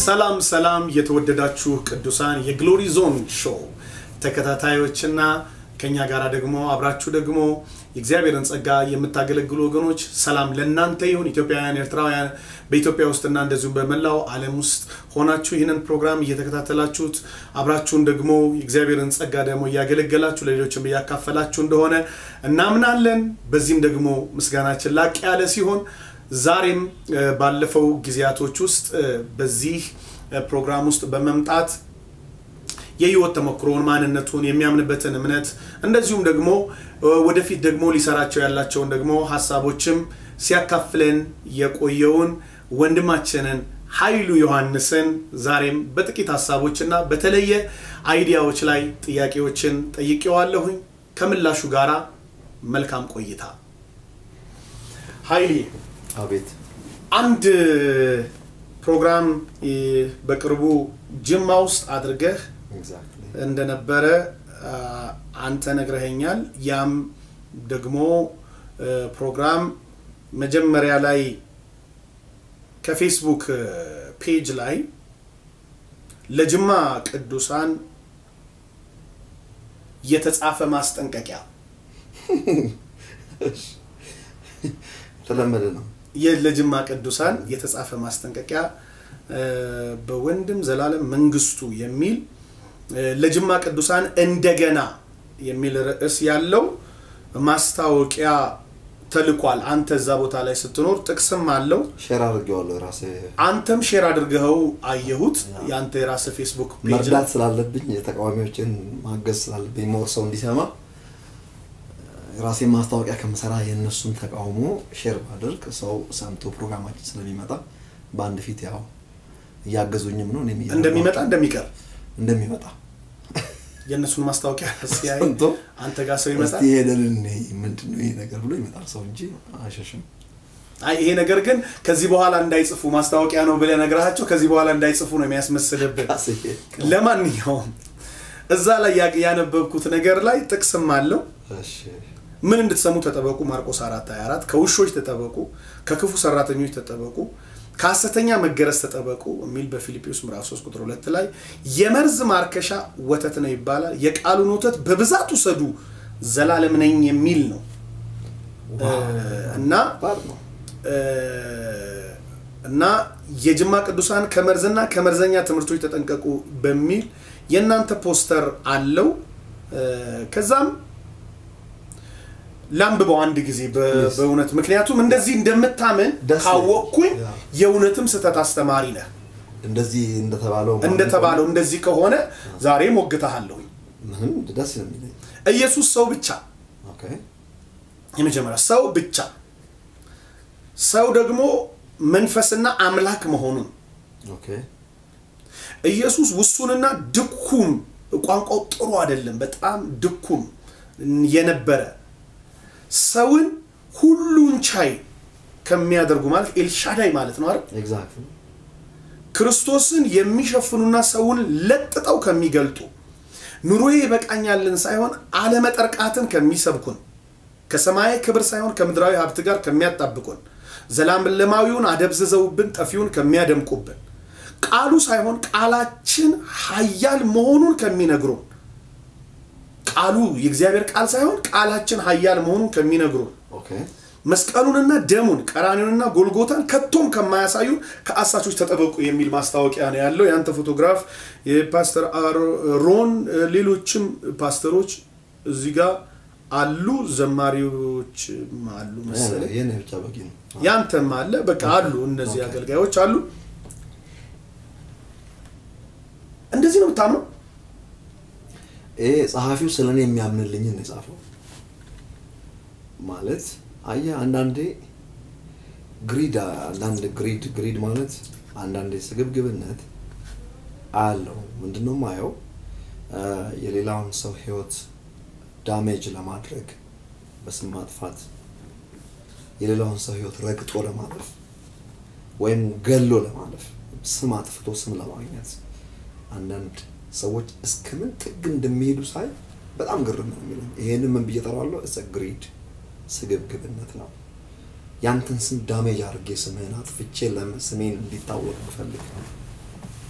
ሰላም ሰላም የተወደዳችሁ ቅዱሳን የግሎሪ ዞን ሾው ተከታታዮችና ከኛ ጋር ደግሞ አብራችሁ ደግሞ የእግዚአብሔርን ጸጋ የምታገለግሉ ወገኖች ሰላም ለእናንተ ይሁን። ኢትዮጵያውያን፣ ኤርትራውያን በኢትዮጵያ ውስጥና እንደዚሁም በመላው ዓለም ውስጥ ሆናችሁ ይህንን ፕሮግራም እየተከታተላችሁት አብራችሁን ደግሞ የእግዚአብሔርን ጸጋ ደግሞ እያገለገላችሁ ለሌሎችም እያካፈላችሁ እንደሆነ እናምናለን። በዚህም ደግሞ ምስጋናችን ላቅ ያለ ሲሆን ዛሬም ባለፈው ጊዜያቶች ውስጥ በዚህ ፕሮግራም ውስጥ በመምጣት የህይወት ተሞክሮውን ማንነቱን የሚያምንበትን እምነት እንደዚሁም ደግሞ ወደፊት ደግሞ ሊሰራቸው ያላቸውን ደግሞ ሀሳቦችም ሲያካፍለን የቆየውን ወንድማችንን ኃይሉ ዮሐንስን ዛሬም በጥቂት ሀሳቦችና በተለየ አይዲያዎች ላይ ጥያቄዎችን ጠይቄዋለሁኝ። ከምላሹ ጋራ መልካም ቆይታ። ኃይሌ አቤት አንድ ፕሮግራም በቅርቡ ጅማ ውስጥ አድርገህ ኤግዛክትሊ እንደነበረ አንተ ነግረኸኛል። ያም ደግሞ ፕሮግራም መጀመሪያ ላይ ከፌስቡክ ፔጅ ላይ ለጅማ ቅዱሳን የተጻፈ ማስጠንቀቂያ ተለመደ ነው። ለጅማ ቅዱሳን የተጻፈ ማስጠንቀቂያ በወንድም ዘላለም መንግስቱ የሚል ለጅማ ቅዱሳን እንደገና የሚል ርዕስ ያለው ማስታወቂያ ተልኳል። አንተ እዛ ቦታ ላይ ስትኖር ጥቅስም አለው። ሼር አድርጌዋለሁ ራሴ አንተም ሼር አድርገኸው አየሁት። የአንተ የራስ ፌስቡክ ፔጅ ላይ መርዳት ስላለብኝ የተቃዋሚዎችን ማገዝ ስላለብኝ ሞር ሰው እንዲሰማ ራሴ ማስታወቂያ ከምሰራ የእነሱን ተቃውሞ ሼር ባደርግ ሰው ሰምቶ ፕሮግራማችን ስለሚመጣ በአንድ ፊት ያው እያገዙኝም ነው እኔም እያደረጓቸው- እንደሚመጣ እንደሚቀር እንደሚመጣ የእነሱን ማስታወቂያ ሲያይ ሰምቶ አንተ ጋር ሰው እስቲ ይመጣል። ሄደን እንይ ምንድን ነው ይሄ ነገር ብሎ ይመጣል ሰው እንጂ አይሸሽም። አይ ይሄ ነገር ግን ከዚህ በኋላ እንዳይጽፉ ማስታወቂያ ነው ብለህ ነግረሃቸው ከዚህ በኋላ እንዳይጽፉ ነው የሚያስመስልብህ። ራሴ ለማንኛውም እዛ ላይ ያ- ያነበብኩት ነገር ላይ ጥቅስም አለው። እሺ ምን እንድትሰሙ ተጠበቁ፣ ማርቆስ 4 24 ከውሾች ተጠበቁ፣ ከክፉ ሰራተኞች ተጠበቁ፣ ከሐሰተኛ መገረዝ ተጠበቁ የሚል በፊልጵዎስ ምዕራፍ 3 ቁጥር 2 ላይ የመርዝ ማርከሻ ወተት ነው ይባላል። የቃሉን ወተት በብዛት ውሰዱ ዘላለም ነኝ የሚል ነው እና ባድ ነው። እና የጅማ ቅዱሳን ከመርዝና ከመርዘኛ ትምህርቶች ተጠንቀቁ በሚል የእናንተ ፖስተር አለው። ከዛም ላንብበው አንድ ጊዜ በ- Yes. በእውነት ምክንያቱም እንደዚህ እንደምታምን ደስ ካወቅኩኝ ይላል። የእውነትም ስህተት አስተማሪ ነህ እንደዚህ እንደተባለው እንደተባለው እንደዚህ ከሆነ ዛሬ ሞግተሃለሁኝ። ምንም ደስ ነው የሚለኝ። ኢየሱስ ሰው ብቻ ኦኬ የመጀመሪያ ሰው ብቻ ሰው ደግሞ መንፈስና አምላክ መሆኑን ኦኬ ኢየሱስ ውሱንና ድኩም ቋንቋው ጥሩ አይደለም፣ በጣም ድኩም የነበረ ሰውን ሁሉን ቻይ ከሚያደርጉ ማለት ኤልሻዳይ ማለት ነው አይደል? ኤግዛክትሊ ክርስቶስን የሚሸፍኑና ሰውን ለጥጠው ከሚገልጡ ኑሮዬ ይበቃኛልን ሳይሆን አለመጠርቃትን ከሚሰብኩን ከሰማያዊ ክብር ሳይሆን ከምድራዊ ሀብት ጋር ከሚያጣብቁን ዘላለማዊውን አደብዝዘውብን ጠፊውን ከሚያደምቁብን ቃሉ ሳይሆን ቃላችን ኃያል መሆኑን ከሚነግሩን ቃሉ የእግዚአብሔር ቃል ሳይሆን ቃላችን ኃያል መሆኑን ከሚነግሩን ኦኬ መስቀሉንና ደሙን ቀራኒውንና ጎልጎታን ከቶም ከማያሳዩን ከአሳቾች ተጠበቁ የሚል ማስታወቂያ ነው ያለው። ያንተ ፎቶግራፍ የፓስተር አሮን ሌሎችም ፓስተሮች እዚህ ጋር አሉ፣ ዘማሪዎች አሉ መሰለኝ። የኔ ብቻ በቂ ነው። ያንተም አለ። በቃ አሉ፣ እነዚህ ኦኬ። አገልጋዮች አሉ። እንደዚህ ነው የምታምነው? ይሄ ጸሐፊው ስለ እኔ የሚያምንልኝን ነው የጻፈው። ማለት አየህ አንዳንዴ ግሪድ አንዳንድ ግሪድ ግሪድ ማለት አንዳንዴ ስግብግብነት አለው። ምንድነው ማየው የሌላውን ሰው ህይወት ዳሜጅ ለማድረግ በስም ማጥፋት የሌላውን ሰው ህይወት ረግጦ ለማለፍ ወይም ገሎ ለማለፍ ስም አጥፍቶ ስም ለማግኘት አንዳንድ ሰዎች እስከምን ጥግ እንደሚሄዱ ሳይ በጣም ግርም ነው የሚለኝ። ይሄንን ምን ብዬ እጠራዋለሁ? እሰ ግሪድ ስግብግብነት ነው። ያንተን ስም ዳሜጅ አድርጌ ስምህን አጥፍቼ ለምን ስሜን እንዲታወቅ ብፈልግ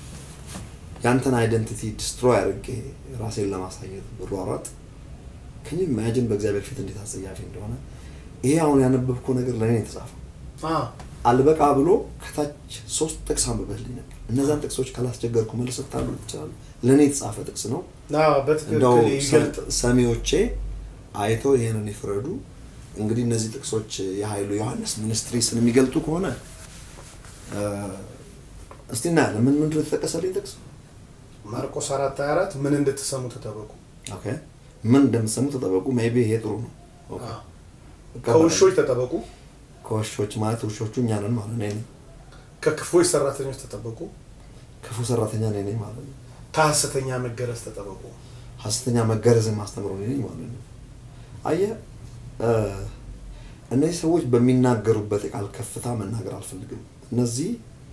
ያንተን አይደንቲቲ ዲስትሮይ አድርጌ ራሴን ለማሳየት ብሯሯጥ ከኝ ኢማጂን በእግዚአብሔር ፊት እንዴት አጸያፊ እንደሆነ ይሄ አሁን ያነበብከው ነገር ለእኔ ነው የተጻፈው አ፣ አልበቃ ብሎ ከታች ሶስት ጥቅስ አንብበህልኝ ነበር እነዛን ጥቅሶች ካላስቸገርኩ መልስ ታሉ ይችላሉ ለእኔ የተጻፈ ጥቅስ ነው አ፣ በትክክል እንደው ይገልጥ ሰሚዎቼ አይተው ይህንን ይፍረዱ እንግዲህ እነዚህ ጥቅሶች የኃይሉ ዮሐንስ ሚኒስትሪስን የሚገልጡ ከሆነ እ፣ እስቲ እናያለን ምን ምንድን ነው የተጠቀሰልኝ ጥቅስ ማርቆስ 4 24 ምን እንድትሰሙ ተጠበቁ። ኦኬ ምን እንደምትሰሙ ተጠበቁ ሜይ ቢ ይሄ ጥሩ ነው ኦኬ። አ፣ እቀበላለሁ። ከውሾች ተጠበቁ፣ ከውሾች ማለት ውሾቹ እኛ ነን ማለት ነው እኔ ነኝ። ከክፎች ሰራተኞች ተጠበቁ፣ ክፉ ሰራተኛ እኔ ነኝ ማለት ነው ከሐሰተኛ መገረዝ ተጠበቁ። ሐሰተኛ መገረዝን ማስተምረው እኔ ነኝ ማለት ነው አየህ እ፣ እነዚህ ሰዎች በሚናገሩበት የቃል ከፍታ መናገር አልፈልግም እነዚህ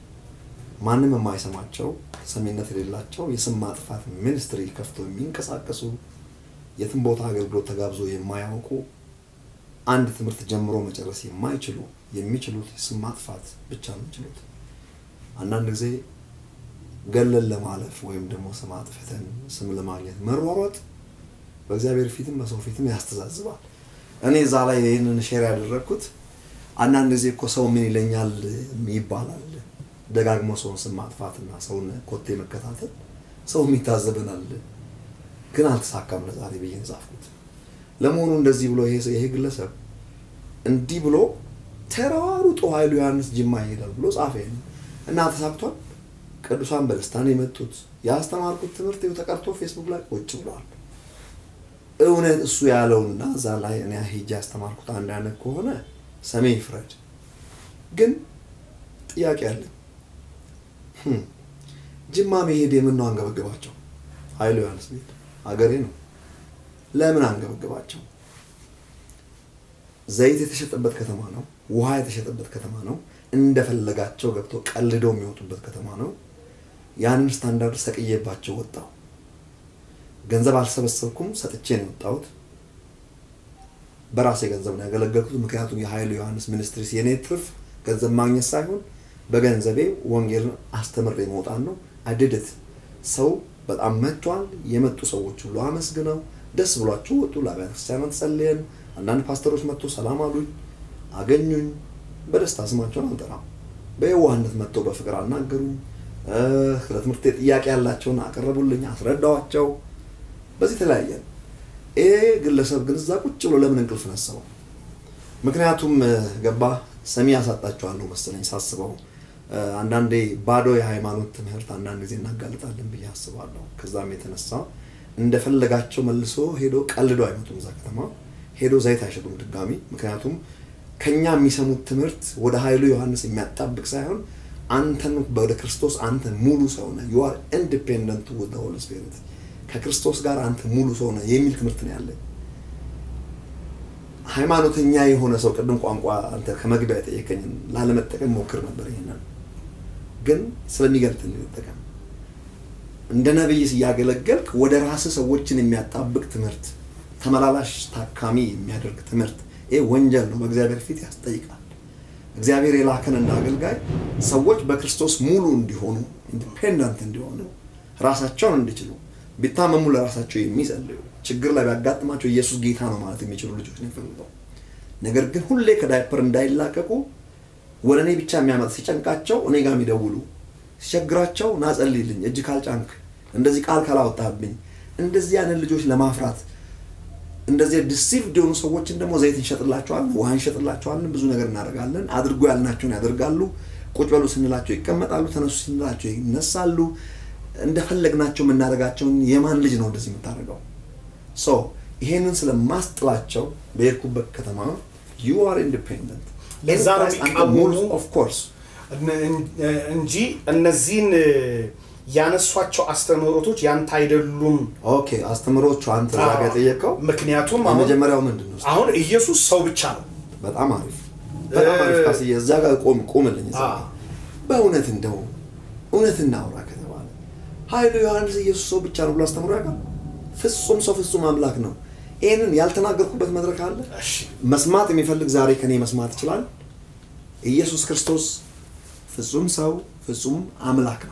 ማንም የማይሰማቸው ሰሚነት የሌላቸው የስም ማጥፋት ሚኒስትሪ ከፍተው የሚንቀሳቀሱ የትም ቦታ አገልግሎት ተጋብዞ የማያውቁ አንድ ትምህርት ጀምሮ መጨረስ የማይችሉ የሚችሉት የስም ማጥፋት ብቻ ነው የሚችሉት አንዳንድ ጊዜ ገለን ለማለፍ ወይም ደግሞ ስም አጥፍተን ስም ለማግኘት መሯሯጥ በእግዚአብሔር ፊትም በሰው ፊትም ያስተዛዝባል እኔ እዛ ላይ ይህንን ሼር ያደረግኩት አንዳንድ ጊዜ እኮ ሰው ምን ይለኛል ይባላል ደጋግሞ ሰውን ስም ማጥፋትና ሰውን ኮቴ መከታተል ሰው ይታዘበናል ግን አልተሳካም ለዛሬ ብዬ ነው የጻፍኩት ለመሆኑ እንደዚህ ብሎ ይሄ ይሄ ግለሰብ እንዲህ ብሎ ተሯሩጦ ኃይሉ ዮሐንስ ጅማ ይሄዳል ብሎ ጻፈ ይሄንን እና ተሳክቷል ቅዱሳን በደስታን የመጡት ያስተማርኩት ትምህርት ይኸው ተቀርቶ ፌስቡክ ላይ ቁጭ ብሏል እውነት እሱ ያለውና እዛ ላይ እኔ ሄጄ ያስተማርኩት አንድ አይነት ከሆነ ሰሜ ይፍረድ ግን ጥያቄ አለኝ ህም፣ ጅማ መሄድ የምን ነው አንገበገባቸው ኃይሉ ዮሐንስ ቤት ሀገሬ ነው ለምን አንገበገባቸው ዘይት የተሸጠበት ከተማ ነው ውሃ የተሸጠበት ከተማ ነው እንደፈለጋቸው ገብተው ቀልደው የሚወጡበት ከተማ ነው ያንን ስታንዳርድ ሰቅዬባቸው ወጣው ገንዘብ አልሰበሰብኩም ሰጥቼ ነው የወጣሁት በራሴ ገንዘብ ነው ያገለገልኩት ምክንያቱም የኃይሉ ዮሐንስ ሚኒስትሪስ የኔ ትርፍ ገንዘብ ማግኘት ሳይሆን በገንዘቤ ወንጌልን አስተምሬ መውጣት ነው አድድት ሰው በጣም መጥቷል የመጡ ሰዎች ሁሉ አመስግነው ደስ ብሏቸው ወጡ ለአብያተ ክርስቲያናት ጸልየን አንዳንድ ፓስተሮች መጥቶ ሰላም አሉኝ አገኙኝ በደስታ ስማቸውን አልጠራም በየዋህነት መጥተው በፍቅር አናገሩኝ እ፣ ስለ ትምህርት ጥያቄ ያላቸውን አቀረቡልኝ አስረዳዋቸው በዚህ ተለያየን ይሄ ግለሰብ ግን እዛ ቁጭ ብሎ ለምን እንቅልፍ ነሳው ምክንያቱም እ፣ ገባ ሰሚ ያሳጣቸዋለሁ መሰለኝ ሳስበው እ፣ አንዳንዴ ባዶ የሃይማኖት ትምህርት አንዳንድ ጊዜ እናጋልጣለን ብዬ አስባለሁ ከዛም የተነሳ እንደፈለጋቸው መልሶ ሄዶ ቀልዶ አይመጡም እዛ ከተማ ሄዶ ዘይት አይሸጡም ድጋሚ ምክንያቱም ከኛ የሚሰሙት ትምህርት ወደ ኃይሉ ዮሐንስ የሚያጣብቅ ሳይሆን አንተን ወደ ክርስቶስ አንተ ሙሉ ሰው ነህ ዩ አር ኢንዲፔንደንት ውዝ ሆሊ ስፒሪት ከክርስቶስ ጋር አንተ ሙሉ ሰው ነህ የሚል ትምህርት ነው ያለኝ ሃይማኖተኛ የሆነ ሰው ቅድም ቋንቋ አንተ ከመግቢያ የጠየቀኝን ላለመጠቀም ሞክር ነበር ይሄንን ግን ስለሚገልጥ ልጠቀም እንደ ነቢይ እያገለገልክ ወደ ራስህ ሰዎችን የሚያጣብቅ ትምህርት ተመላላሽ ታካሚ የሚያደርግ ትምህርት ይህ ወንጀል ነው በእግዚአብሔር ፊት ያስጠይቃል እግዚአብሔር የላከን እንደ አገልጋይ ሰዎች በክርስቶስ ሙሉ እንዲሆኑ ኢንዲፔንደንት እንዲሆኑ ራሳቸውን እንዲችሉ ቢታመሙ ለራሳቸው የሚጸልዩ ችግር ላይ ቢያጋጥማቸው ኢየሱስ ጌታ ነው ማለት የሚችሉ ልጆች ነው የሚፈልገው ነገር ግን ሁሌ ከዳይፐር እንዳይላቀቁ ወደ እኔ ብቻ የሚያመጥ ሲጨንቃቸው እኔ ጋር የሚደውሉ ሲቸግራቸው ናጸልይልኝ እጅ ካልጫንክ እንደዚህ ቃል ካላወጣብኝ እንደዚህ ያንን ልጆች ለማፍራት እንደዚህ ዲሲቭድ የሆኑ ሰዎችን ደግሞ ዘይት እንሸጥላቸዋለን ውሃ እንሸጥላቸዋለን ብዙ ነገር እናደርጋለን አድርጎ ያልናቸውን ያደርጋሉ ቁጭ በሉ ስንላቸው ይቀመጣሉ ተነሱ ስንላቸው ይነሳሉ እንደፈለግናቸው የምናደርጋቸውን የማን ልጅ ነው እንደዚህ የምታደርገው ሶ ይሄንን ስለማስጥላቸው በሄድኩበት ከተማ ዩ አር ኢንዲፔንደንት ለዛ ነው የሚቃወሙ ኦፍ ኮርስ እንጂ እነዚህን ያነሷቸው አስተምህሮቶች ያንተ አይደሉም። ኦኬ አስተምሮቹ አንተ እዛ ጋ የጠየቀው ምክንያቱም አሁን የመጀመሪያው ምንድን ነው አሁን ኢየሱስ ሰው ብቻ ነው። በጣም አሪፍ በጣም አሪፍ ካስዬ እዛ ጋር ቆም ቆምልኝ እዛ አዎ። ጋር። በእውነት እንደው እውነት እናውራ ከተባለ ኃይሉ ዮሐንስ ኢየሱስ ሰው ብቻ ነው ብሎ አስተምሮ ያውቃል ፍጹም ሰው ፍጹም አምላክ ነው ይህንን ያልተናገርኩበት መድረክ አለ እሺ መስማት የሚፈልግ ዛሬ ከኔ መስማት ይችላል ኢየሱስ ክርስቶስ ፍጹም ሰው ፍጹም አምላክ ነው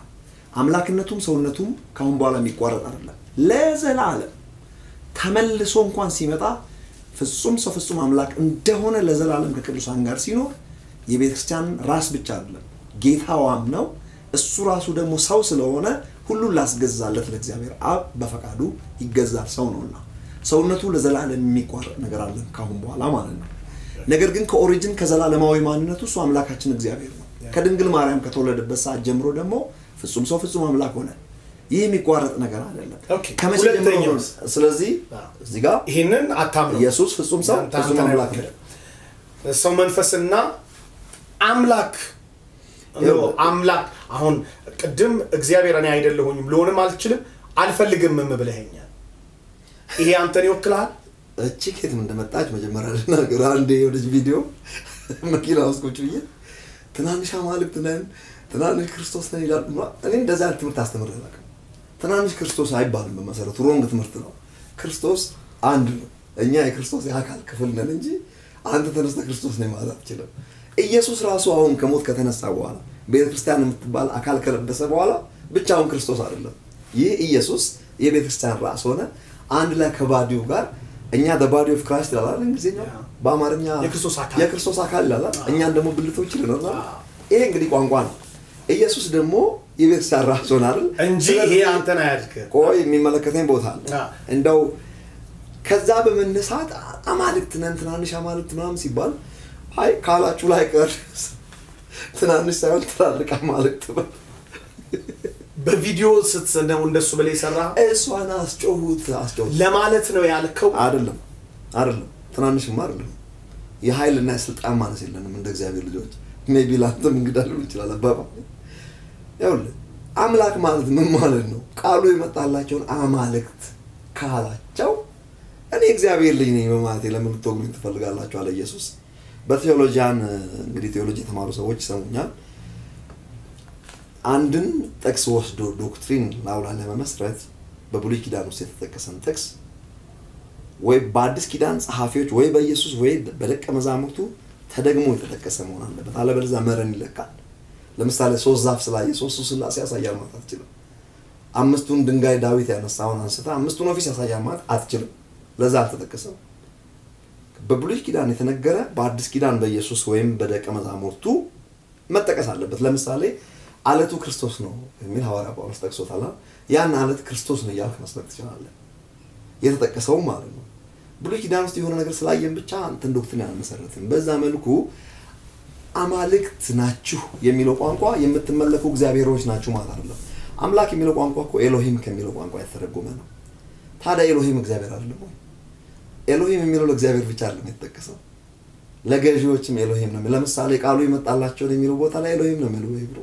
አምላክነቱም ሰውነቱም ከአሁን በኋላ የሚቋረጥ አይደለም። ለዘላለም ተመልሶ እንኳን ሲመጣ ፍጹም ሰው ፍጹም አምላክ እንደሆነ ለዘላለም ከቅዱሳን ጋር ሲኖር የቤተ ክርስቲያን ራስ ብቻ አይደለም ጌታዋም ነው። እሱ ራሱ ደግሞ ሰው ስለሆነ ሁሉን ላስገዛለት ለእግዚአብሔር አብ በፈቃዱ ይገዛል። ሰው ነውና ሰውነቱ ለዘላለም የሚቋረጥ ነገር አለን ካሁን በኋላ ማለት ነው። ነገር ግን ከኦሪጅን ከዘላለማዊ ማንነቱ እሱ አምላካችን እግዚአብሔር ነው። ከድንግል ማርያም ከተወለደበት ሰዓት ጀምሮ ደግሞ ፍጹም ሰው ፍጹም አምላክ ሆነ። ይህ የሚቋረጥ ነገር አይደለም። ኦኬ፣ ከመቼ ጀምሮ ነው? ሁለተኛውስ? ስለዚህ እዚህ ጋር ይህንን አታምነው። ኢየሱስ ፍጹም ሰው አንተ- ፍጹም አንተን አምላክ ነው። አይወክልም። ሰው መንፈስና አምላክ ይኸውልህ። አምላክ አሁን ቅድም እግዚአብሔር እኔ አይደለሁኝም ልሆንም አልችልም አልፈልግምም ብለኸኛል። ይሄ አንተን ይወክልሃል? እቺ ከየትም እንደመጣች መጀመሪያ ልናገር። አንድ የሆነች ቪዲዮ መኪና ውስጥ ቁጭ ብዬ ትናንሽ አማልክት ነን፣ ትናንሽ ክርስቶስ ነን ይላሉ። እኔ እንደዛ አይነት ትምህርት አስተምሬ አላውቅም። ትናንሽ ክርስቶስ አይባልም። በመሰረቱ ሮንግ ትምህርት ነው። ክርስቶስ አንድ ነው። እኛ የክርስቶስ የአካል ክፍል ነን እንጂ አንተ ተነስተ ክርስቶስ ነኝ ማለት አትችልም። ኢየሱስ ራሱ አሁን ከሞት ከተነሳ በኋላ ቤተ ክርስቲያን የምትባል አካል ከለበሰ በኋላ ብቻውን ክርስቶስ አይደለም። ይህ ኢየሱስ የቤተ ክርስቲያን ራስ ሆነ። አንድ ላይ ከባዲው ጋር እኛ ባዲ ኦፍ ክራይስት ይላል አይደል? እንግሊዝኛው ያ። በአማርኛ የክርስቶስ አካል። የክርስቶስ አካል ይላል አይደል? እኛን ደግሞ ብልቶች ይለናል። አዎ። ይሄ እንግዲህ ቋንቋ ነው። ኢየሱስ ደግሞ የቤተ ክርስቲያን ራስ ሆነ አይደል? እንጂ ስለዚህ ይሄ አንተን አያድግም። ቆይ የሚመለከተኝ ቦታ አለ። አዎ። እንደው ከዛ በመነሳት አማልክት ነን ትናንሽ አማልክት ምናምን ሲባል አይ ካላችሁ ላይ ቀር ትናንሽ ሳይሆን ትላልቅ አማልክት በል። በቪዲዮ ስትሰነው እንደሱ ብለህ የሰራ እሷን አስጮሁት አስጮሁት ለማለት ነው ያልከው። አይደለም አይደለም ትናንሽማ አይደለም የኃይልና የስልጣን ማነስ የለንም እንደ እግዚአብሔር ልጆች ሜቢ ላንተም እንግዳ ሊሆን ይችላል አባባ ይኸውልህ አምላክ ማለት ምን ማለት ነው ቃሉ የመጣላቸውን አማልክት ካላቸው እኔ እግዚአብሔር ልጅ ነኝ በማለት ለምን ልትወግሩኝ ትፈልጋላችሁ አለ ኢየሱስ በቴዎሎጂያን እንግዲህ ቴዎሎጂ የተማሩ ሰዎች ይሰሙኛል አንድን ጥቅስ ወስዶ ዶክትሪን ላውላ ለመመስረት በብሉይ ኪዳን ውስጥ የተጠቀሰን ጥቅስ ወይ በአዲስ ኪዳን ጸሐፊዎች ወይ በኢየሱስ ወይ በደቀ መዛሙርቱ ተደግሞ የተጠቀሰ መሆን አለበት። አለበለዚያ መረን ይለቃል። ለምሳሌ ሶስት ዛፍ ስላየ ሶስቱ ስላሴ ያሳያል ማለት አትችልም። አምስቱን ድንጋይ ዳዊት ያነሳውን አንስታ አምስቱን ኦፊስ ያሳያል ማለት አትችልም። ለዛ አልተጠቀሰም። በብሉይ ኪዳን የተነገረ በአዲስ ኪዳን በኢየሱስ ወይም በደቀ መዛሙርቱ መጠቀስ አለበት። ለምሳሌ አለቱ ክርስቶስ ነው የሚል ሐዋርያ ጳውሎስ ጠቅሶታል። ያን አለት ክርስቶስ ነው እያልክ መስበክ ትችላለህ። የተጠቀሰውም ማለት ነው። ብሉይ ኪዳን ውስጥ የሆነ ነገር ስላየን ብቻ አንተን ዶክትሪን አልመሰረትም። በዛ መልኩ አማልክት ናችሁ የሚለው ቋንቋ የምትመለኩ እግዚአብሔሮች ናችሁ ማለት አይደለም። አምላክ የሚለው ቋንቋ እኮ ኤሎሂም ከሚለው ቋንቋ የተተረጎመ ነው። ታዲያ ኤሎሂም እግዚአብሔር አይደለም ወይ? ኤሎሂም የሚለው ለእግዚአብሔር ብቻ አይደለም የተጠቀሰው፣ ለገዢዎችም ኤሎሂም ነው። ለምሳሌ ቃሉ የመጣላቸውን የሚለው ቦታ ላይ ኤሎሂም ነው የሚለው ሂብሩ።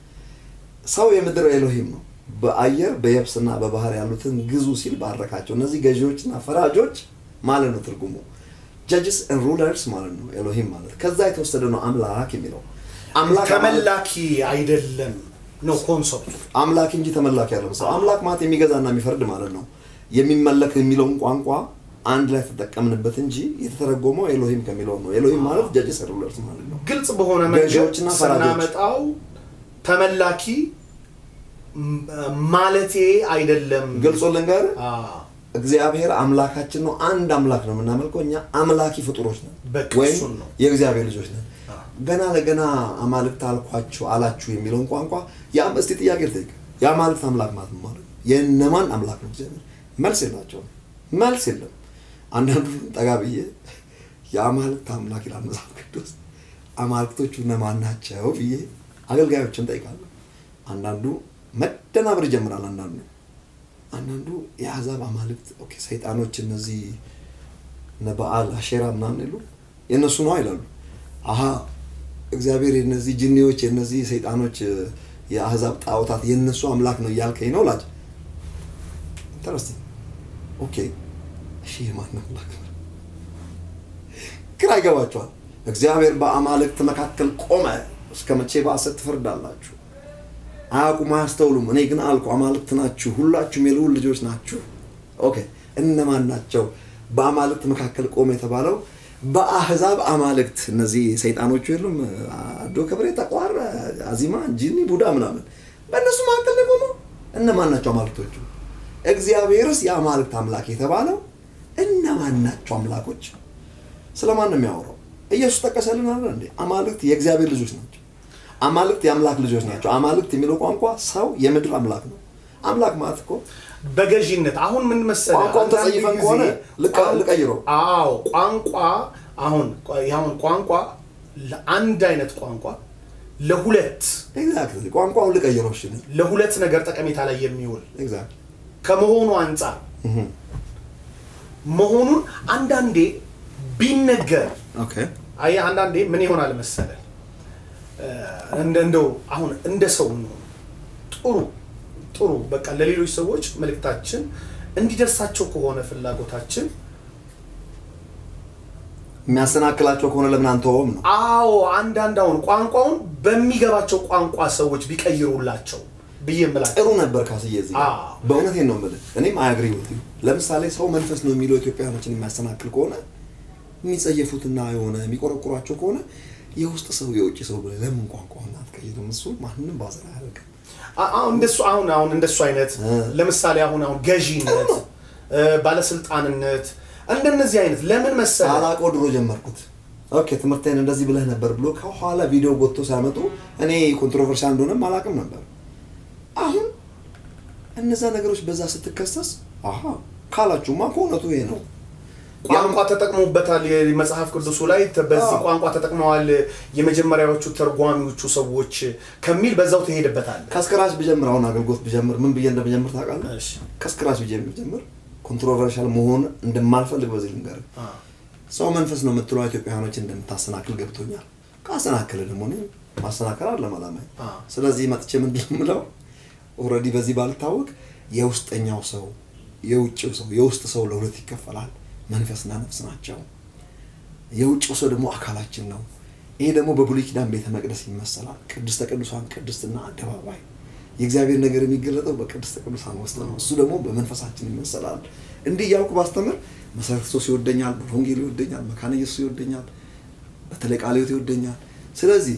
ሰው የምድር ኤሎሂም ነው። በአየር በየብስና በባህር ያሉትን ግዙ ሲል ባረካቸው። እነዚህ ገዢዎችና ፈራጆች ማለት ነው ትርጉሙ። ጀጅስ ሩለርስ ማለት ነው ኤሎሂም ማለት ከዛ የተወሰደ ነው አምላክ የሚለው አምላክ ተመላኪ አይደለም ነው ኮንሰፕቱ። አምላክ እንጂ ተመላኪ ያለው ሰው አምላክ ማለት የሚገዛና የሚፈርድ ማለት ነው። የሚመለክ የሚለውን ቋንቋ አንድ ላይ ተጠቀምንበት እንጂ የተተረጎመው ኤሎሂም ከሚለው ነው። ኤሎሂም ማለት ጀጅስ ሩለርስ ማለት ነው። ግልጽ በሆነ መንገድ ገዢዎችና ፈራጆች። ስናመጣው ተመላኪ ም- ማለቴ አይደለም። ግልጹ ልንገር አዎ። እግዚአብሔር አምላካችን ነው። አንድ አምላክ ነው የምናመልከው። እኛ አምላኪ ፍጡሮች ነን በቃ ወይም እሱን ነው። የእግዚአብሔር ልጆች ነን። አዎ። ገና ለገና አማልክት አልኳችሁ አላችሁ የሚለውን ቋንቋ ያም እስቲ ጥያቄ ልጠይቅ። የአማልክት አምላክ ማለት ምን ማለት ነው? የእነማን አምላክ ነው እግዚአብሔር? መልስ የላቸውም። መልስ የለም። አንዳንዱ ጠጋ ብዬ የአማልክት አምላክ ይላል መጽሐፍ ቅዱስ። አማልክቶቹ እነማን ናቸው ብዬ አገልጋዮችን ጠይቃለሁ። አንዳንዱ መደናበር ይጀምራል። አንዳንዱ አንዳንዱ የአሕዛብ አማልክት ኦኬ፣ ሰይጣኖች እነዚህ እነ በዓል አሼራ ምናምን የሉ የእነሱ ነው ይላሉ። አሀ እግዚአብሔር የነዚህ ጅኒዎች የነዚህ ሰይጣኖች የአሕዛብ ጣዖታት የእነሱ አምላክ ነው እያልከኝ ነው ላጭ ኢንተረስቲንግ ኦኬ እሺ የማን አምላክ ነው ግራ ይገባቸዋል እግዚአብሔር በአማልክት መካከል ቆመ እስከ መቼ በሐሰት ትፈርዳላችሁ አያውቁም አያስተውሉም እኔ ግን አልኩ አማልክት ናችሁ ሁላችሁም የልዑል ልጆች ናችሁ ኦኬ እነማን ናቸው በአማልክት መካከል ቆመ የተባለው በአህዛብ አማልክት እነዚህ ሰይጣኖቹ የሉም አዶ ከብሬ ጠቋር አዚማ ጂኒ ቡዳ ምናምን በእነሱ መካከል ነው የቆመው። እነማን ናቸው አማልክቶቹ? እግዚአብሔርስ የአማልክት አምላክ የተባለው እነማን ናቸው አምላኮች? ስለማን ነው የሚያወራው? ኢየሱስ ጠቀሰልን አለ እንዴ? አማልክት የእግዚአብሔር ልጆች ናቸው። አማልክት የአምላክ ልጆች ናቸው። አማልክት የሚለው ቋንቋ ሰው የምድር አምላክ ነው። አምላክ ማለት እኮ በገዢነት አሁን ምን መሰለህ ቋንቋውን አንዳንድ ተጸይፈን ጊዜ ከሆነ ልቀ- ቋን- ልቀይረው። አዎ ቋንቋ አሁን አሁን ቋንቋ ለአንድ አይነት ቋንቋ ለሁለት ኤግዛክትሊ ቋንቋውን ልቀይረው። እሺ ለሁለት ነገር ጠቀሜታ ላይ የሚውል ኤግዛክትሊ ከመሆኑ አንጻር መሆኑን አንዳንዴ ቢነገር ኦኬ አየህ አንዳንዴ ምን ይሆናል መሰለህ እ፣ እንደ እንደው አሁን እንደ ሰው ነው ጥሩ ጥሩ በቃ ለሌሎች ሰዎች መልእክታችን እንዲደርሳቸው ከሆነ ፍላጎታችን የሚያሰናክላቸው ከሆነ ለምን አንተውም ነው? አዎ አንዳንድ አሁን ቋንቋውን በሚገባቸው ቋንቋ ሰዎች ቢቀይሩላቸው ብዬ የምላቸው ጥሩ ነበር ካስዬ እዚህ ጋር። አዎ። በእውነቴን ነው የምልህ። እኔም አያግሪ ወት ለምሳሌ ሰው መንፈስ ነው የሚለው ኢትዮጵያኖችን የሚያሰናክል ከሆነ የሚጸየፉትና የሆነ የሚቆረቁሯቸው ከሆነ የውስጥ ሰው የውጭ ሰው ብለህ ለምን ቋንቋውን አትቀይርም? እሱ ማንንም ባዘር አያደርግም። አ- አሁን እንደሱ አሁን አሁን እንደሱ አይነት እ። ለምሳሌ አሁን አሁን ገዢነት እ፣ ባለስልጣንነት እንደነዚህ አይነት ለምን መሰለህ ሳላውቀው ድሮ ጀመርኩት። ኦኬ ትምህርቴን እንደዚህ ብለህ ነበር ብሎ ከኋላ ቪዲዮ ጎትቶ ሲያመጡ እኔ ኮንትሮቨርሻል እንደሆነም አላውቅም ነበር። አሁን እነዛ ነገሮች በዛ ስትከሰስ አሀ ካላችሁማ ከእውነቱ ይሄ ነው። ቋንቋ ተጠቅሞበታል የመጽሐፍ ቅዱሱ ላይ ተ- በዚህ አዎ። ቋንቋ ተጠቅመዋል የመጀመሪያዎቹ ተርጓሚዎቹ ሰዎች ከሚል በዛው ትሄድበታል ከስክራች ብጀምር አሁን አገልግሎት ብጀምር ምን ብዬ እንደምጀምር ታውቃለህ? እሺ ከስክራች ብዬ ብጀምር ኮንትሮቨርሻል መሆን እንደማልፈልግ በዚህ ልንገርህ። አ፣ ሰው መንፈስ ነው የምትለው ኢትዮጵያውያኖች እንደምታሰናክል ገብቶኛል። ካሰናክል ደግሞ እኔ ማሰናከል አለም አላማኝ። አ። ስለዚህ መጥቼ ምንድን ነው የምለው ኦልሬዲ በዚህ ባልታወቅ የውስጠኛው ሰው የውጭው ሰው የውስጥ ሰው ለሁለት ይከፈላል። መንፈስና ነፍስ ናቸው። የውጭው ሰው ደግሞ አካላችን ነው። ይሄ ደግሞ በብሉይ ኪዳን ቤተ መቅደስ ይመሰላል። ቅድስተ ቅዱሳን ቅድስትና አደባባይ የእግዚአብሔር ነገር የሚገለጠው በቅድስተ ቅዱሳን ውስጥ ነው። እሱ ደግሞ በመንፈሳችን ይመሰላል። እንዲህ እያልኩ ባስተምር መሰረተ ክርስቶስ ይወደኛል፣ ወንጌል ይወደኛል፣ መካነ ኢየሱስ ይወደኛል፣ በተለይ ቃለ ሕይወት ይወደኛል። ስለዚህ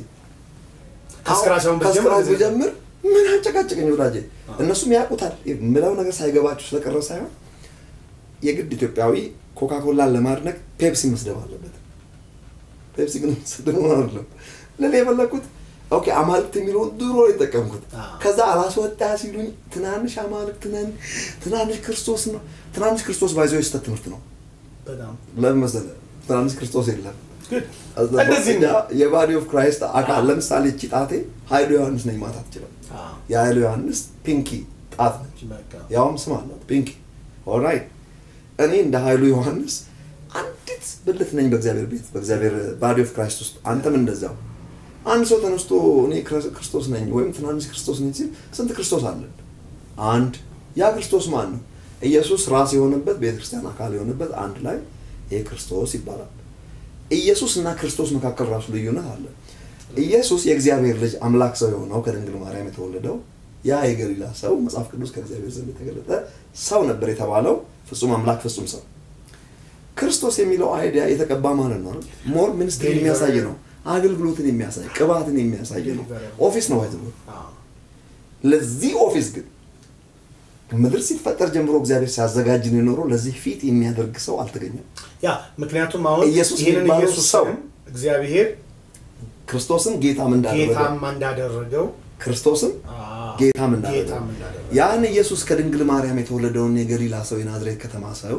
ከስክራች አሁን ብትጀምር ከስክራች እንደዚህ ብጀምር ምን አንጨቃጨቀኝ ወዳጄ። እነሱም ያውቁታል። የምለው ነገር ሳይገባችሁ ስለቀረ ሳይሆን የግድ ኢትዮጵያዊ ኮካኮላን ለማድነቅ ፔፕሲ መስደብ አለበት። ፔፕሲ ግን መስደብ አይደለም። ለኔ የፈለግኩት ኦኬ አማልክት የሚለውን ድሮ የጠቀምኩት አዎ። ከዛ አላስወጣ ሲሉኝ ትናንሽ አማልክት ነን፣ ትናንሽ ክርስቶስ ነው። ትናንሽ ክርስቶስ ባይዘው የስተት ትምህርት ነው። በጣም ለምን መሰለህ? ትናንሽ ክርስቶስ የለም። good እንደዚህ ነው የባዲ ኦፍ ክራይስት አካል ለምሳሌ እቺ ጣቴ ኃይሉ ዮሐንስ ነኝ ማለት አትችልም። አ፣ የኃይሉ ዮሐንስ ፒንኪ ጣት ነች። በቃ ያውም ስም አላት ፒንኪ። ኦልራይት እኔ እንደ ኃይሉ ዮሐንስ አንዲት ብልት ነኝ በእግዚአብሔር ቤት በእግዚአብሔር ባዲ ኦፍ ክራይስት ውስጥ። አንተም እንደዛው። አንድ ሰው ተነስቶ እኔ ክረ- ክርስቶስ ነኝ ወይም ትናንሽ ክርስቶስ ነኝ ሲል ስንት ክርስቶስ አለን? አንድ። ያ ክርስቶስ ማን ነው? ኢየሱስ ራስ የሆነበት ቤተክርስቲያን አካል የሆነበት አንድ ላይ ይሄ ክርስቶስ ይባላል። ኢየሱስ እና ክርስቶስ መካከል ራሱ ልዩነት አለ። ኢየሱስ የእግዚአብሔር ልጅ አምላክ ሰው የሆነው ከድንግል ማርያም የተወለደው ያ የገሊላ ሰው መጽሐፍ ቅዱስ ከእግዚአብሔር ዘንድ የተገለጠ ሰው ነበር የተባለው ፍጹም አምላክ ፍጹም ሰው። ክርስቶስ የሚለው አይዲያ የተቀባ ማለት ነው። ሞር ሚኒስትሪ Deliverer. የሚያሳይ ነው። አገልግሎትን የሚያሳይ ቅባትን የሚያሳይ ነው። Deliverer. ኦፊስ ነው አይዘው አ፣ ለዚህ ኦፊስ ግን ምድር ሲፈጠር ጀምሮ እግዚአብሔር ሲያዘጋጅን የኖረው ለዚህ ፊት የሚያደርግ ሰው አልተገኘም። ያ ምክንያቱም አሁን ኢየሱስ ይህንን የሚባለው ኢየሱስ ሰው እግዚአብሔር ክርስቶስም ጌታም እንዳደረገው ጌታም እንዳደረገው ክርስቶስም አ፣ ጌታም እንዳደረገው ጌታም እንዳደረገው ያን ኢየሱስ ከድንግል ማርያም የተወለደውን የገሊላ ሰው የናዝሬት ከተማ ሰው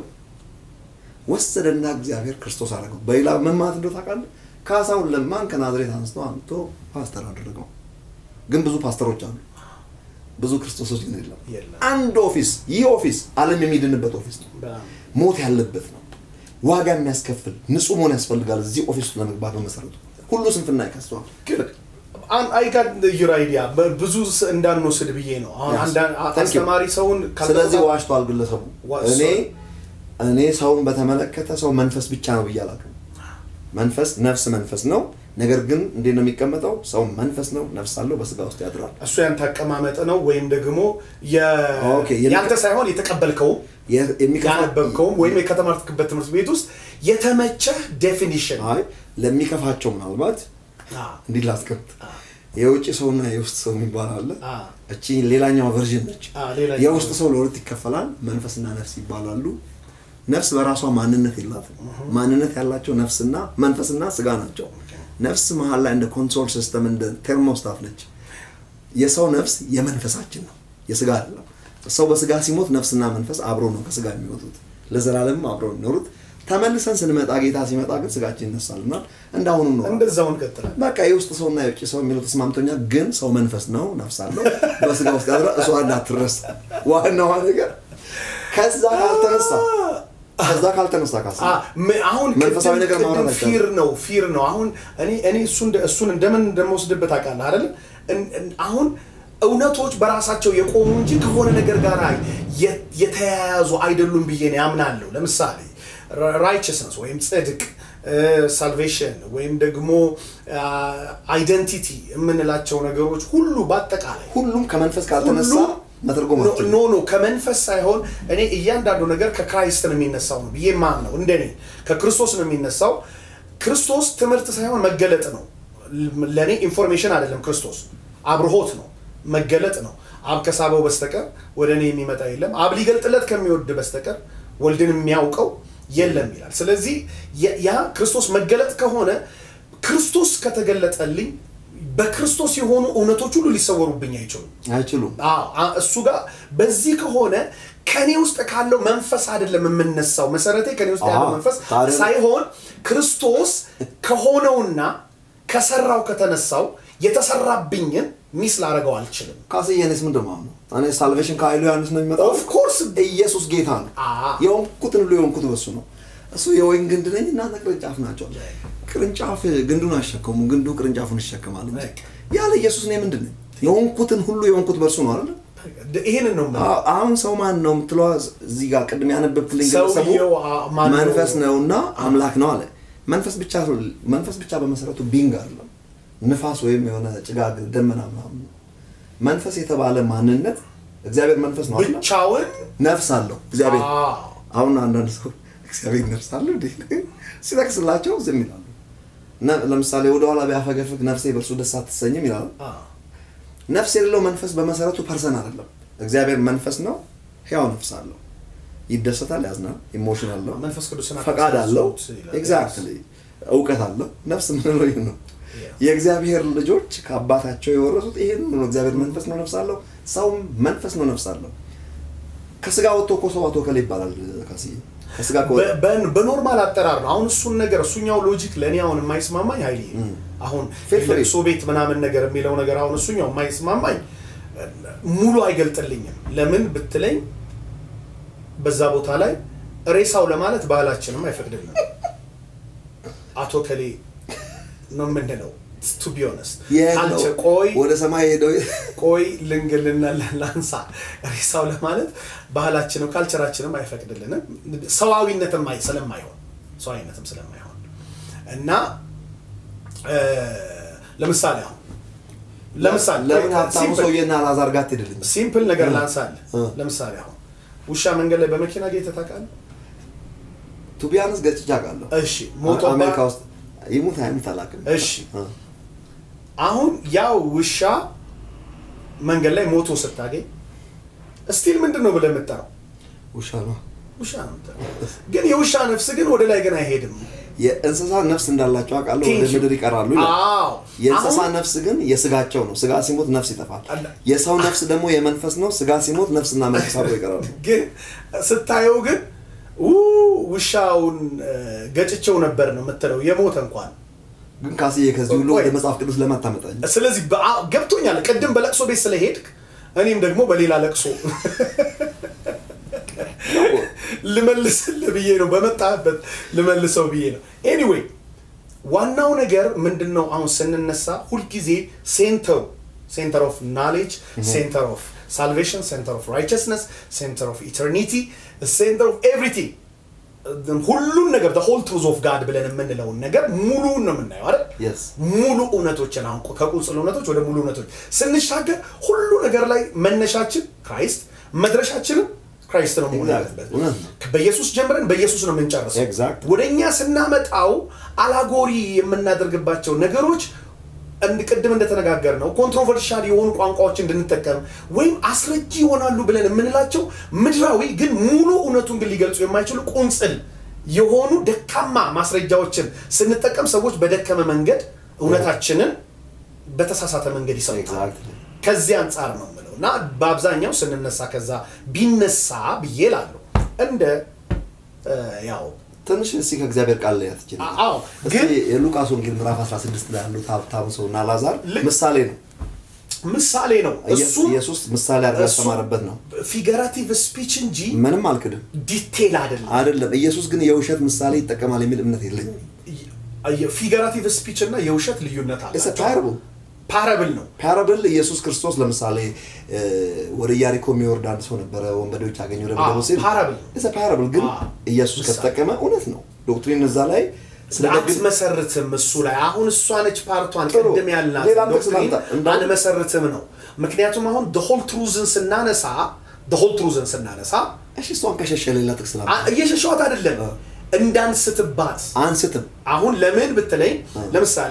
ወሰደና እግዚአብሔር ክርስቶስ አደረገው። በሌላ ምን ማለት እንደው ታውቃለህ? ካሳሁን ለማን ከናዝሬት አንስቶ አምጥቶ ፓስተር አደረገው። ግን ብዙ ፓስተሮች አሉ፣ ብዙ ክርስቶሶች ግን የለም። የለም። አንድ ኦፊስ፣ ይህ ኦፊስ ዓለም የሚድንበት ኦፊስ ነው። በጣም ሞት ያለበት ነው። ዋጋ የሚያስከፍል ንጹህ መሆን ያስፈልጋል። እዚህ ኦፊስ ውስጥ ለመግባት በመሰረቱ ሁሉ ስንፍና ይከሰዋል። አይጋት ዩር አይዲያ ብዙ ስ- እንዳንወስድ ብዬ ነው። አሁን Yes. አንዳንድ Thank you. አስተማሪ ሰውን ስለዚህ ካልተቆጣ- ዋሽቷል ግለሰቡ። ዋ- እኔ sorry. እኔ ሰውን በተመለከተ ሰው መንፈስ ብቻ ነው ብዬ አላውቅም። መንፈስ ነፍስ መንፈስ ነው። ነገር ግን እንዴት ነው የሚቀመጠው? ሰው መንፈስ ነው፣ ነፍስ አለው፣ በስጋ ውስጥ ያድራል። እሱ ያንተ አቀማመጥ ነው ወይም ደግሞ የ- ኦኬ፣ የሚ- ያንተ ሳይሆን የተቀበልከው የ- የሚከፋ- ያነበብከውም ወይም ከተማርክበት ትምህርት ቤት ውስጥ የተመቸህ ዴፊኒሽን አይ ለሚከፋቸው ምናልባት እንዲህ ላስቀምጥ የውጭ ሰውና የውስጥ ሰው የሚባል አለ። አ እቺ ሌላኛው ቨርዥን ነች። አ ሌላ የውስጥ ሰው ለሁለት ይከፈላል። መንፈስና ነፍስ ይባላሉ። ነፍስ በራሷ ማንነት የላትም። ማንነት ያላቸው ነፍስና መንፈስና ስጋ ናቸው። ነፍስ መሀል ላይ እንደ ኮንትሮል ሲስተም እንደ ቴርሞስታት ነች። የሰው ነፍስ የመንፈሳችን ነው፣ የስጋ አይደለም። ሰው በስጋ ሲሞት ነፍስና መንፈስ አብሮ ነው ከስጋ የሚወጡት፣ ለዘላለም አብሮ የሚኖሩት። ተመልሰን ስንመጣ ጌታ ሲመጣ ግን ስጋችን ይነሳልና እንዳሁኑ ነው። እንደዛው እንቀጥላለን። በቃ የውስጥ ሰውና የውጭ ሰው የሚለው ተስማምቶኛል። ግን ሰው መንፈስ ነው፣ ነፍስ አለው፣ በስጋ ውስጥ ያድራ። እሷ እንዳትረሳ ዋናዋ ነገር ከዛ ካልተነሳ ከዛ ካልተነሳ ካሳ አ ም- አሁን መንፈሳዊ ቅድም- ነገር ማውራት ቅድም አይቻልም። ፊር ነው ፊር ነው። አሁን እኔ እኔ እሱን እሱን እንደምን እንደምወስድበት ታውቃለህ አይደል? እን- እን- አሁን እውነቶች በራሳቸው የቆሙ እንጂ ከሆነ ነገር ጋር የ- የተያያዙ አይደሉም ብዬ ነው ያምናለሁ። ለምሳሌ ራይቸስነስ ወይም ጽድቅ ሳልቬሽን ወይም ደግሞ አይደንቲቲ የምንላቸው ነገሮች ሁሉ በአጠቃላይ ሁሉም ከመንፈስ ካልተነሳ ሁሉ- መተርጎም ኖ አትችልም። ኖ ኖ ከመንፈስ ሳይሆን እኔ እያንዳንዱ ነገር ከክራይስት ነው የሚነሳው ነው ብዬ ማምነው እንደኔ ከክርስቶስ ነው የሚነሳው ክርስቶስ ትምህርት ሳይሆን መገለጥ ነው ለእኔ ኢንፎርሜሽን አይደለም ክርስቶስ አብርሆት ነው መገለጥ ነው አብ ከሳበው በስተቀር ወደ እኔ የሚመጣ የለም አብ ሊገልጥለት ከሚወድ በስተቀር ወልድን የሚያውቀው የለም ይላል ስለዚህ ያ- ያ ክርስቶስ መገለጥ ከሆነ ክርስቶስ ከተገለጠልኝ በክርስቶስ የሆኑ እውነቶች ሁሉ ሊሰወሩብኝ አይችሉም አይችሉም። አዎ፣ አ- እሱ ጋር በዚህ ከሆነ ከኔ ውስጥ ካለው መንፈስ አይደለም የምነሳው። መሰረቴ ከኔ ውስጥ ያለው አዎ፣ መንፈስ ታዲያ- ሳይሆን ክርስቶስ ከሆነውና ከሰራው ከተነሳው የተሰራብኝን ሚስ ላደርገው አልችልም። ካስዬ እኔስ ምንድን ነው የማምነው? እኔ ሳልቬሽን ከኃይሉ ዮሐንስ ነው የሚመጣው። ኦፍ ኮርስ ኢየሱስ ጌታ ነው። አ- የሆንኩትን ሁሉ የሆንኩት በሱ ነው። እሱ የወይን ግንድ ነኝ እናንተ ቅርንጫፍ ናቸው። ቅርንጫፍ ግንዱን አሸከሙ፣ ግንዱ ቅርንጫፉን ይሸከማል እንጂ በቃ። ያለ ኢየሱስ እኔ ምንድን ነኝ? የሆንኩትን ሁሉ የሆንኩት በእርሱ ነው አይደል? ይህንን ነው የምለው። አዎ፣ አሁን ሰው ማን ነው የምትለዋ እዚህ ጋር ቅድም ያነበብክልኝ ግለሰቡ ሰውየው አ- ማን ነው? መንፈስ ነውና አምላክ ነው አለ። መንፈስ ብቻ መንፈስ ብቻ በመሰረቱ ቢንግ አይደለም፣ ንፋስ ወይም የሆነ ጭጋግ ደመና ምናምን ነው። መንፈስ የተባለ ማንነት እግዚአብሔር መንፈስ ነው አይደል? ብቻውን ነፍስ አለው እግዚአብሔር። አዎ፣ አሁን አንዳንድ ሰው እግዚአብሔር ነፍስ አለው እንዴ ሲጠቅስላቸው ዝም ይላሉ። ነ- ለምሳሌ ወደኋላ ቢያፈገፍግ ነፍሴ በእርሱ ደስ አትሰኝም ይላሉ። አዎ። ነፍስ የሌለው መንፈስ በመሰረቱ ፐርሰን አይደለም። እግዚአብሔር መንፈስ ነው፣ ሕያው ነፍስ አለው። ይደሰታል፣ ያዝናል፣ ኢሞሽን አለው፣ መንፈስ ቅዱስን ፈቃድ አለው፣ አታሳዝኑት ይላል። ኤግዛክትሊ እውቀት አለው። ነፍስ ምንለው ይህ ነው። Yeah. የእግዚአብሔር ልጆች ከአባታቸው የወረሱት ይሄን ነው። እግዚአብሔር መንፈስ ነው፣ ነፍስ አለው። ሰውም መንፈስ ነው፣ ነፍስ አለው። ከስጋ ወጥቶ እኮ ሰው አቶ ከላይ ይባላል። ካስዬ ከስጋ ከወጣ በ- በ- በኖርማል አጠራር ነው። አሁን እሱን ነገር እሱኛው ሎጂክ ለእኔ አሁን የማይስማማኝ ኃይሌ አሁን Feel free. ለቅሶ ቤት ምናምን ነገር የሚለው ነገር አሁን እሱኛው የማይስማማኝ ሙሉ አይገልጥልኝም። ለምን ብትለኝ በዛ ቦታ ላይ ሬሳው ለማለት ባህላችንም አይፈቅድልንም። አቶ ከሌ ነው ምንድነው ቱ ቢ ኦነስት የት ነው? ቆይ ወደ ሰማይ ሄደው ቆይ ልንገልና ላንሳ ሬሳው ለማለት ባህላችንም ካልቸራችንም አይፈቅድልንም ሰዋዊነትም አይ- ስለማይሆን ሰዋዊነትም ስለማይሆን እና እ፣ ለምሳሌ አሁን ለምሳሌ ለምን ሀብታሙ ሲምፕል- ሰውዬና አላዛር ጋር ትሄድልኝ? ሲምፕል ነገር ላንሳል እ። ለምሳሌ አሁን ውሻ መንገድ ላይ በመኪና ጌተ ታውቃለህ ቱቢያንስ ገጭቼ አውቃለሁ። እሺ ሞቶ አሜሪካ ውስጥ ይሙት አይሙት አላውቅም። እሺ እ። አሁን ያው ውሻ መንገድ ላይ ሞቶ ስታገኝ ስቲል ምንድን ነው ብለህ የምጠራው ውሻ ነው። ውሻ ነው የምጠራው። ግን የውሻ ነፍስ ግን ወደ ላይ ግን አይሄድም የእንስሳ ነፍስ እንዳላቸው አውቃለሁ። ወደ Thank you. ምድር ይቀራሉ ይላል። አዎ የእንስሳ አሁን ነፍስ ግን የስጋቸው ነው። ስጋ ሲሞት ነፍስ ይጠፋል። አለ- የሰው ነፍስ ደግሞ የመንፈስ ነው። ስጋ ሲሞት ነፍስና መንፈስ አብሮ ይቀራሉ። ግን ስታየው ግን ው ውሻውን እ፣ ገጭቸው ነበር ነው የምትለው የሞተ እንኳን ግን ካስዬ ከዚህ ሁሉ ቆይ። ወደ መጽሐፍ ቅዱስ ለማታመጣኝ ስለዚህ በአ- ገብቶኛል ቅድም በለቅሶ ቤት ስለሄድክ እኔም ደግሞ በሌላ ለቅሶ ልመልስልህ ብዬ ነው በመጣበት ልመልሰው ብዬ ነው ኤኒዌይ ዋናው ነገር ምንድን ነው አሁን ስንነሳ ሁልጊዜ ሴንተሩ ሴንተር ኦፍ ናሌጅ ሴንተር ኦፍ ሳልቬሽን ሴንተር ኦፍ ራይቸስነስ ሴንተር ኦፍ ኢተርኒቲ ሴንተር ኦፍ ኤቭሪቲንግ ሁሉን ነገር ሆል ትሩዝ ኦፍ ጋድ ብለን የምንለውን ነገር ሙሉውን ነው የምናየው አይደል Yes. ሙሉ እውነቶችን አሁን ከቁንጽል እውነቶች ወደ ሙሉ እውነቶች ስንሻገር ሁሉ ነገር ላይ መነሻችን ክራይስት መድረሻችንም ክራይስት ነው መሆን Exactly. ያለበት እውነት ነው። በኢየሱስ ጀምረን በኢየሱስ ነው የምንጨርሰው Exactly. ወደ እኛ ስናመጣው አላጎሪ የምናደርግባቸው ነገሮች እንድ ቅድም እንደተነጋገር ነው ኮንትሮቨርሻል የሆኑ ቋንቋዎች እንድንጠቀም ወይም አስረጂ ይሆናሉ ብለን የምንላቸው ምድራዊ ግን ሙሉ እውነቱን ግን ሊገልጹ የማይችሉ ቁንጽል የሆኑ ደካማ ማስረጃዎችን ስንጠቀም ሰዎች በደከመ መንገድ እውነታችንን በተሳሳተ መንገድ ይሰሩታል። Exactly. ከዚህ አንጻር ነው የምለው እና በአብዛኛው ስንነሳ ከዛ ቢነሳ ብዬ እላለሁ እንደ እ፣ ያው ትንሽ እስኪ ከእግዚአብሔር ቃል ላይ ያትችል አዎ ግን የሉቃስ ወንጌል ምዕራፍ 16 ላይ ያሉት ሀብታም ሰው እና ላዛር ልክ- ምሳሌ ነው። ምሳሌ ነው እሱ ኢየሱስ ምሳሌ አድርጎ ያስተማረበት ነው። ፊገራቲቭ ስፒች እንጂ ምንም አልክድም ዲቴል አይደለም። አይደለም። ኢየሱስ ግን የውሸት ምሳሌ ይጠቀማል የሚል እምነት የለኝም። ፊገራቲቭ ስፒች እና የውሸት ልዩነት It's a አላቸው። parable. ፓረብል ነው። ፓራብል ኢየሱስ ክርስቶስ ለምሳሌ እ፣ ወደ ኢያሪኮ የሚወርድ አንድ ሰው ነበረ። ወንበዴዎች ያገኘው አዎ፣ ለብደው ሲል parable። It's a parable ግን አዎ፣ ኢየሱስ ምሳሌ። ከተጠቀመ እውነት ነው። ዶክትሪን እዛ ላይ ስለ ደግ አትመሰርትም እሱ ላይ አሁን እሷ ነች ፓርቷን ጥሩ። ቅድም ያልናት ሌላ ጥቅስ ዶክትሪን ላምጣ። እንዳውም- አንመሰርትም ነው። ምክንያቱም አሁን ሆል ትሩዝን ስናነሳ ሆል ትሩዝን ስናነሳ እሺ፣ እሷን ከሸሸ ሌላ ጥቅስ ላምጣ። አ- እየሸሸዋት አይደለም አዎ። እንዳንስትባት አንስትም አሁን ለምን ብትለኝ ለምሳሌ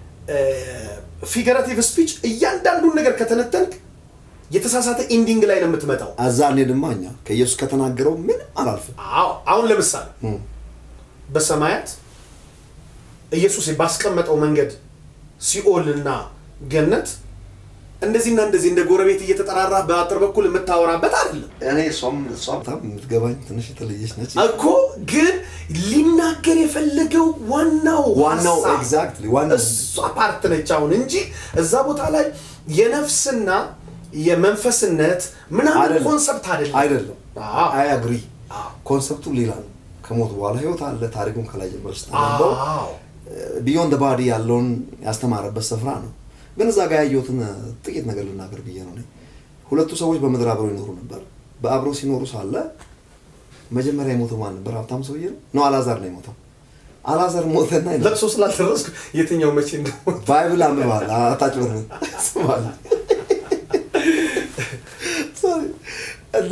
ፊገራቲቭ ስፒች እያንዳንዱን ነገር ከተነተንክ የተሳሳተ ኢንዲንግ ላይ ነው የምትመጣው። አዛ እንሄድማ እኛ ከኢየሱስ ከተናገረው ምንም አላልፍም። አዎ፣ አሁን ለምሳሌ እም። በሰማያት ኢየሱስ ባስቀመጠው መንገድ ሲኦልና ገነት እንደዚህና እንደዚህ እንደ ጎረቤት እየተጠራራ በአጥር በኩል የምታወራበት አይደለም እኔ እሷም እሷ በጣም የምትገባኝ ትንሽ የተለየች ነች። እኮ ግን ሊናገር የፈለገው ዋናው ዋናው ሀሳብ exactly ዋናው እሷ ፓርት ነች አሁን እንጂ እዛ ቦታ ላይ የነፍስና የመንፈስነት ምናምን አይደለም። ኮንሰፕት አይደለም አይደለም። አዎ። አይ አግሪ አዎ። ኮንሰፕቱ ሌላ ነው። ከሞት በኋላ ህይወት አለ። ታሪኩን ከላይ ጀምሮ ስታነበው አዎ ቢዮንድ ባዲ ያለውን ያስተማረበት ስፍራ ነው። ግን እዛ ጋር ያየሁትን ጥቂት ነገር ልናገር ብዬ ነው። እኔ ሁለቱ ሰዎች በምድር አብረው ይኖሩ ነበር። በአብረው ሲኖሩ ሳለ መጀመሪያ የሞተው ማን ነበር? ሀብታም ሰውዬ ነው ነው አላዛር ነው የሞተው። አላዛር ሞተና ይላል ለቅሶ ስላልደረስኩ የትኛው መቼ እንደሆነ ባይብል አንብበሃል? አታጭበርብር። ስማል እና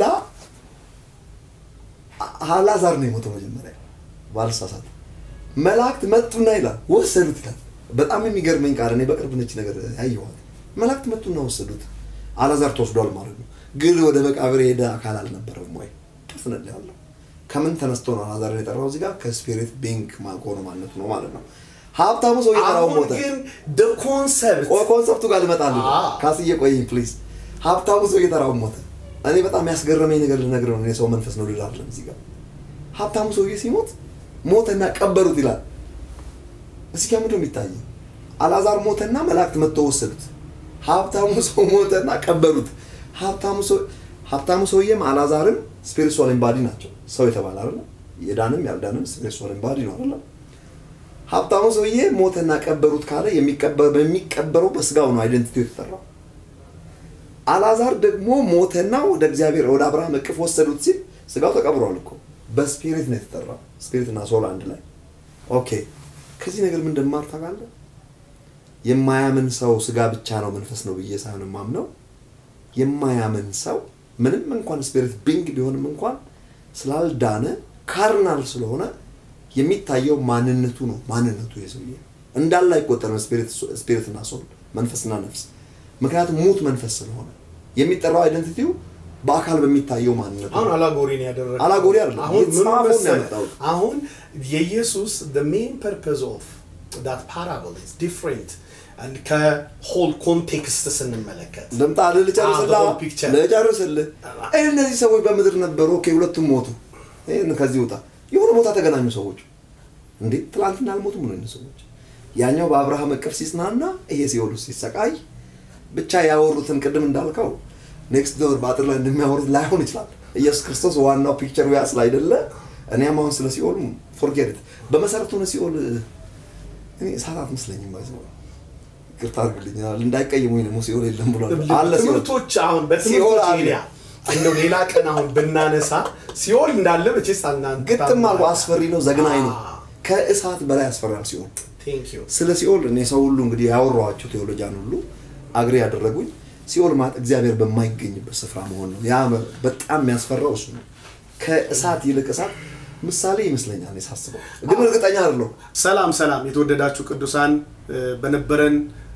አላዛር ነው የሞተው መጀመሪያ ባልሳሳት። መላእክት መጡና ይላል ወሰዱት ይላል። በጣም የሚገርመኝ ቃል እኔ በቅርብ ነች ነገር ያየኋት። መላእክት መጡና ወሰዱት። አላዛር ተወስዷል ማለት ነው። ግን ወደ መቃብር የሄደ አካል አልነበረም ወይ? ደፍነል ያለው ከምን ተነስቶ ነው አላዛርን የጠራው? እዚህ ጋር ከስፒሪት ቢንግ ማቆኑ ማለቱ ነው ማለት ነው። ሀብታሙ ሰው የጠራው አሁን ሞተ። ግን ኮንሰፕት ቆይ ኮንሰፕቱ ጋር ልመጣልህ ነው። አዎ። ካስዬ ቆይኝ ፕሊዝ። ሀብታሙ ሰው እየጠራው ሞተ። እኔ በጣም ያስገረመኝ ነገር ልነግርህ ነው። እኔ ሰው መንፈስ ነው ልል አይደለም። እዚህ ጋር ሀብታሙ ሰውዬ ሲሞት ሞተና ቀበሩት ይላል። እዚህ ጋር ምንድን ነው የሚታየው? አላዛር ሞተና መላእክት መጥተው ወሰዱት። ሀብታሙ ሰው ሞተና ቀበሩት። ሀብታሙ ሰው ሀብታሙ ሰውዬም አላዛርም ስፒሪቹዋል ኢምባዲ ናቸው። ሰው የተባለ አይደለ? የዳንም ያልዳንም ስፒሪቹዋል ኢምባዲ ነው አይደለ? ሀብታሙ ሰውዬ ሞተና ቀበሩት ካለ የሚቀበር በሚቀበረው በስጋው ነው አይደንቲቲ የተጠራው። አላዛር ደግሞ ሞተና ወደ እግዚአብሔር ወደ አብርሃም እቅፍ ወሰዱት ሲል ስጋው ተቀብሯል እኮ በስፒሪት ነው የተጠራው። ስፒሪት እና ሶል አንድ ላይ ኦኬ። ከዚህ ነገር ምን እንደማር ታውቃለህ? የማያምን ሰው ስጋ ብቻ ነው መንፈስ ነው ብዬ ሳይሆን የማምነው የማያምን ሰው ምንም እንኳን ስፒሪት ቢንግ ቢሆንም እንኳን ስላልዳነ ካርናል ስለሆነ የሚታየው ማንነቱ ነው። ማንነቱ የሰውዬ እንዳለ አይቆጠርም። ስፒሪት እና ሶል መንፈስና ነፍስ ምክንያቱም ሙት መንፈስ ስለሆነ የሚጠራው አይደንቲቲው በአካል በሚታየው ማንነቱ አሁን ነው። አላጎሪ ነው ያደረገው። አላጎሪ አይደለም። አሁን ምን የተጻፈውን ነው መሰለህ? ያመጣሁት። አሁን የኢየሱስ the main purpose of that parable is different and ከሆል ኮንቴክስት ስንመለከት ልምጣ ልጨርስልህ Ah, the whole picture. ልጨርስልህ። ይህ እነዚህ ሰዎች በምድር ነበሩ። ኦኬ ሁለቱም ሞቱ። ይህን ከዚህ ውጣ። የሆነ ቦታ ተገናኙ ሰዎች። እንዴ ትላንትና አልሞቱም ነው እነዚህ ሰዎች። ያኛው በአብርሃም እቅፍ ሲጽናና፣ ይሄ ሲኦል ውስጥ ሲሰቃይ ብቻ ያወሩትን ቅድም እንዳልከው ኔክስት ዶር በአጥር ላይ እንደሚያወሩት ላይሆን ይችላል። ኢየሱስ ክርስቶስ ዋናው ፒክቸሩ ያ ስላይደለ እኔም አሁን ስለ ሲኦል ፎርጌት በመሰረቱ ነው ሲኦል እኔ እሳት አትመስለኝም። ባይዘው ይቅርታ አድርግልኛል እንዳይቀየሙኝ ደግሞ ሲኦል የለም ብሏል አለ ሲኦል ትምህርቶች አሁን ሲኦል በትምህርቶች አለ። ኤሪያ እንደው ሌላ ቀን አሁን ብናነሳ ሲኦል እንዳለ መቼስ አናንተ ግጥም አልኩ አስፈሪ ነው ዘግናኝ ነው Ah. ከእሳት በላይ ያስፈራል ሲኦል ቴንክ ዩ ስለ ሲኦል እኔ ሰው ሁሉ እንግዲህ ያወራኋቸው ቴዎሎጂያን ሁሉ አግሬ ያደረጉኝ ሲኦል ማለት እግዚአብሔር በማይገኝበት ስፍራ መሆን ነው ያ በጣም የሚያስፈራው እሱ ነው ከእሳት ይልቅ እሳት ምሳሌ ይመስለኛል እኔ ሳስበው ግን እርግጠኛ አይደለሁም ሰላም ሰላም የተወደዳችሁ ቅዱሳን እ፣ በነበረን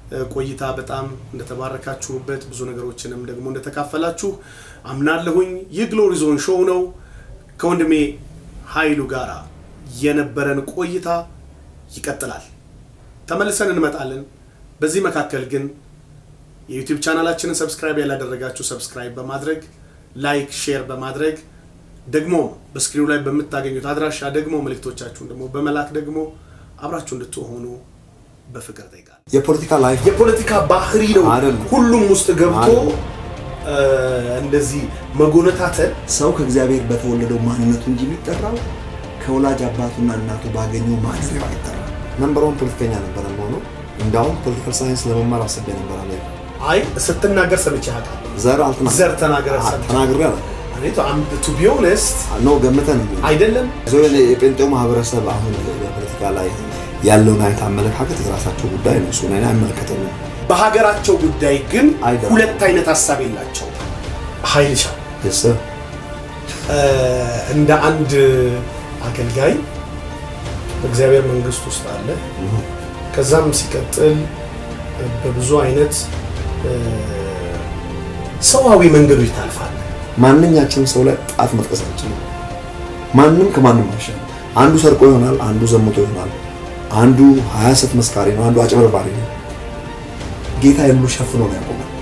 ቆይታ በጣም እንደተባረካችሁበት ብዙ ነገሮችንም ደግሞ እንደተካፈላችሁ አምናለሁኝ። ይህ ግሎሪ ዞን ሾው ነው። ከወንድሜ ኃይሉ ጋር የነበረን ቆይታ ይቀጥላል። ተመልሰን እንመጣለን። በዚህ መካከል ግን የዩቲዩብ ቻናላችንን ሰብስክራይብ ያላደረጋችሁ ሰብስክራይብ በማድረግ ላይክ፣ ሼር በማድረግ ደግሞ በስክሪኑ ላይ በምታገኙት አድራሻ ደግሞ መልእክቶቻችሁን ደግሞ በመላክ ደግሞ አብራችሁ እንድትሆኑ በፍቅር ጠይቃል። የፖለቲካ ላይፍ የፖለቲካ ባህሪ ነው አይደለም። ሁሉም ውስጥ ገብቶ አይደለም። እንደዚህ መጎነታተል ሰው ከእግዚአብሔር በተወለደው ማንነቱ እንጂ የሚጠራው ከወላጅ አባቱና እናቱ ባገኘው ማንነቱ አይጠራም። ነምበር ዋን ፖለቲከኛ ነበረ መሆነው። እንዳውም ፖለቲካል ሳይንስ ለመማር አስቤ ነበር አለ። አይ ስትናገር ሰምቼ አውቃለሁ። ዘር አልተና ዘር ተናገረ ሰምቼ ተናግሬ አለ ቱ ቢ ኦነስት ኖ ገምተን አይደለም ዞ የጴንጤው ማህበረሰብ አሁን በፖለቲካ ላይ ያለውን አይነት አመለካከት የራሳቸው ጉዳይ ነው። እሱ እኔን አይመለከተኝም። በሀገራቸው ጉዳይ ግን አይደለም። ሁለት አይነት ሀሳብ የላቸው። ሀይልሻ ደስ እንደ አንድ አገልጋይ በእግዚአብሔር መንግስት ውስጥ አለ። ከዛም ሲቀጥል በብዙ አይነት እ፣ ሰዋዊ መንገዶች ታልፋል። ማንኛችንም ሰው ላይ ጣት መጥቀስ አንችልም። ማንም ከማንም አይሻልም። አንዱ ሰርቆ ይሆናል፣ አንዱ ዘምቶ ይሆናል፣ አንዱ ሀያ ሰት መስካሪ ነው፣ አንዱ አጭበርባሪ ነው። ጌታ ሁሉ ሸፍኖ ነው ያቆማል።